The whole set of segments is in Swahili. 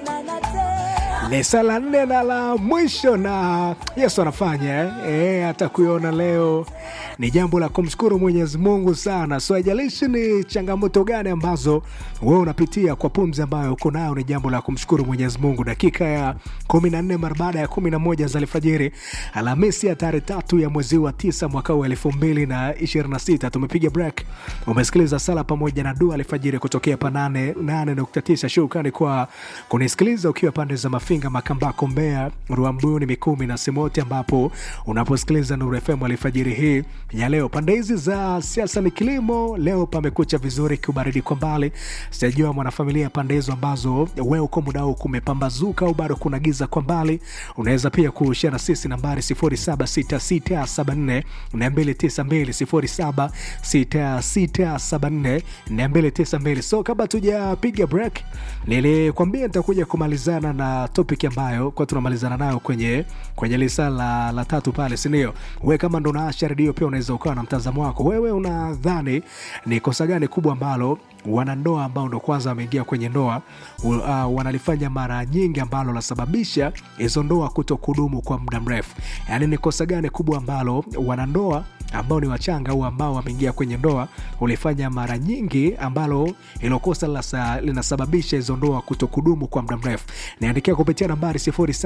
ni sala nne na la mwisho na yesu anafanya eh? E, hata kuiona leo ni jambo la kumshukuru mwenyezi mungu sana so haijalishi ni changamoto gani ambazo wewe unapitia kwa pumzi ambayo uko nayo ni jambo la kumshukuru mwenyezi mungu dakika ya kumi na nne mara baada ya kumi na moja za alfajiri alhamisi ya tarehe tatu ya mwezi wa tisa mwaka huu elfu mbili na ishirini na sita tumepiga break umesikiliza sala pamoja na dua alfajiri kutokea pa 89 shukrani kwa kunisikiliza ukiwa pande za mafinga makambako mbea ruambuni mikumi na simoti ambapo unaposikiliza nuru fm alfajiri hii ya leo pande hizi za siasa ni kilimo leo pamekucha vizuri kiubaridi kwa mbali sijajua mwanafamilia pande hizo ambazo we uko muda huu kumepambazuka au bado kuna giza kwa mbali unaweza pia kushia na sisi nambari 076674 292 076674 so kabla tujapiga break nilikwambia nitakuja kumalizana na topic ambayo kwa tunamalizana nayo kwenye kwenye lisa la, la tatu pale sindio we kama ndo naasha redio pia unaweza ukawa na mtazamo wako wewe unadhani ni kosa gani kubwa ambalo wanandoa ambao ndo kwanza wameingia kwenye ndoa uh, wanalifanya mara nyingi ambalo lasababisha hizo ndoa kuto kudumu kwa muda mrefu yaani ni kosa gani kubwa ambalo wanandoa ambao ni wachanga au ambao wameingia kwenye ndoa ulifanya mara nyingi ambalo hilo kosa lasa, linasababisha hizo ndoa kuto kudumu kwa muda mrefu niandikia kupitia nambari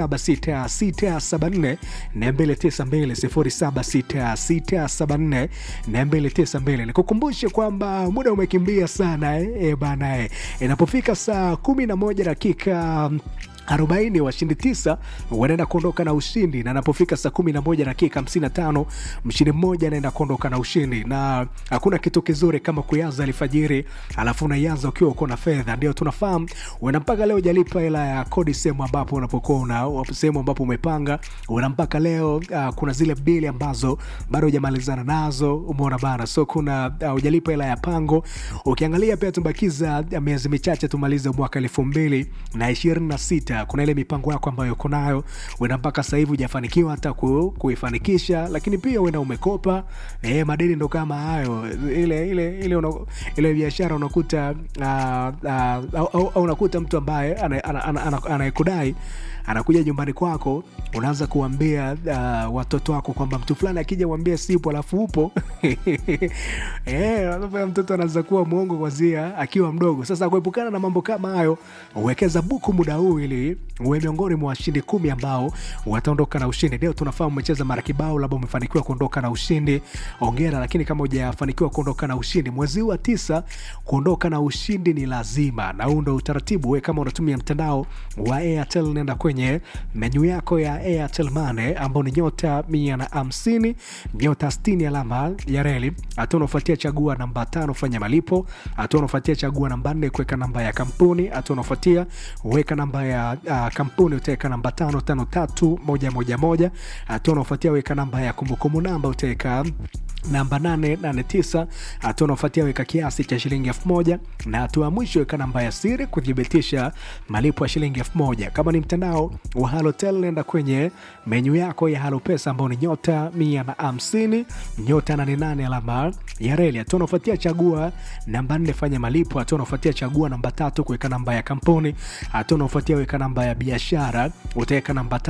076674 292 nikukumbushe kwamba muda umekimbia sana eh, eh, bana eh. inapofika saa 11 dakika 40 washindi tisa wanaenda kuondoka na ushindi na anapofika saa 11 dakika 55 mshindi mmoja anaenda kuondoka na ushindi na hakuna kitu kizuri kama kuanza alfajiri alafu unaianza ukiwa uko na fedha ndio tunafahamu uenda mpaka leo ujalipa hela ya kodi sehemu ambapo unapokuwa una sehemu ambapo umepanga una mpaka leo uh, kuna zile bili ambazo bado hujamalizana nazo umeona bana so kuna uh, ujalipa hela ya pango ukiangalia pia tumbakiza uh, miezi michache tumalize mwaka elfu mbili na ishirini na sita kuna ile mipango yako ambayo uko nayo uenda mpaka sasa hivi hujafanikiwa hata ku, kuifanikisha lakini pia uenda umekopa e, madeni ndo kama hayo ile ile ile, una, ile biashara unakuta uh, uh, au, au, au unakuta mtu ambaye anayekudai anakuja nyumbani kwako unaanza kuambia uh, watoto wako kwamba mtu fulani akija uambie sipo alafu upo e, mtoto anaanza kuwa mwongo kwanzia akiwa mdogo sasa kuepukana na mambo kama hayo uwekeza buku muda huu ili uwe miongoni mwa washindi kumi ambao wataondoka na ushindi leo tunafahamu umecheza mara kibao labda umefanikiwa kuondoka na ushindi ongera lakini kama hujafanikiwa kuondoka na ushindi mwezi huu wa tisa kuondoka na ushindi ni lazima na huu ndo utaratibu we kama unatumia mtandao wa airtel nenda kwenye menyu yako ya airtel mane ambao ni nyota mia na hamsini nyota stini alama ya reli hatua unaofuatia chagua namba tano fanya malipo hatua unaofuatia chagua namba nne kuweka namba ya kampuni hatua unaofuatia weka namba ya uh, kampuni utaweka namba tano tano tatu moja moja moja hatua unaofuatia weka namba ya kumbukumbu namba utaweka namba 889 hatua unaofuatia weka kiasi cha shilingi elfu moja na hatua ya mwisho weka namba ya siri kuthibitisha malipo ya shilingi elfu moja kama ni mtandao wa halotel nenda kwenye menyu yako ya halo pesa ambao ni nyota mia na hamsini nyota 88 alama ya reli hatua unaofuatia chagua namba nne fanya malipo hatua unaofuatia chagua namba tatu kuweka namba ya kampuni hatua unaofuatia weka namba ya biashara utaweka namba